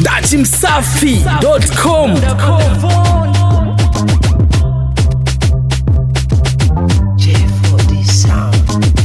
datimsafi.com J4D sound.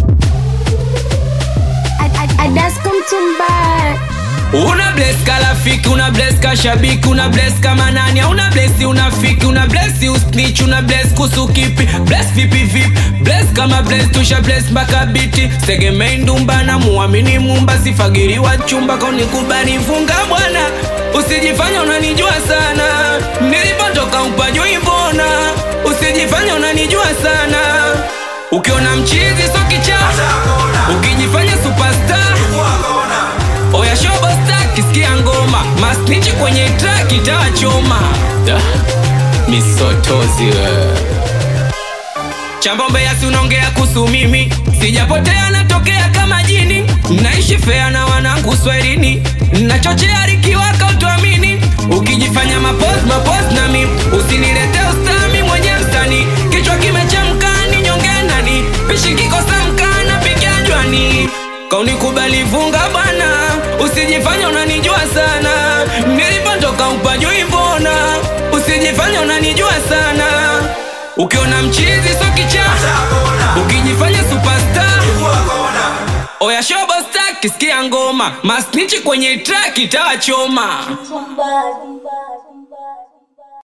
Adasko mtumba una bless ka rafiki una bless ka shabiki una bless kama nani una bless unafiki una bless usnitch una bless kusu kipi bless vipi vipi bless kama bless tusha bless mpaka biti tegemei ndumba na muamini mumba sifagiriwa chumba kaunikubali funga bwana usijifanya unanijua sana nilipotoka upajui mbona usijifanya unanijua sana ukiona mchizi so kichaa ukijifanya superstar Oya shobo star kisikia ngoma masnichi kwenye track itawachoma Da, misotozi we. chambombe yasi unaongea kuhusu mimi sijapotea natokea kama jini naishi fea na wanangu swahilini nachochea rikiwaka utuamini ukijifanya mapos mapos na mimi usinilete ustami mwenye msani kichwa kimechemka ni nyonge nani pishi kikosa mkana pikia jwani kaunikubali vunga bwana usijifanya unanijua sana nilipotoka upajui mbona usijifanya unanijua sana ukiona mchizi so kichaa ukijifanya superstar oya shobo star kisikia ngoma masnichi kwenye track itawachoma mtumba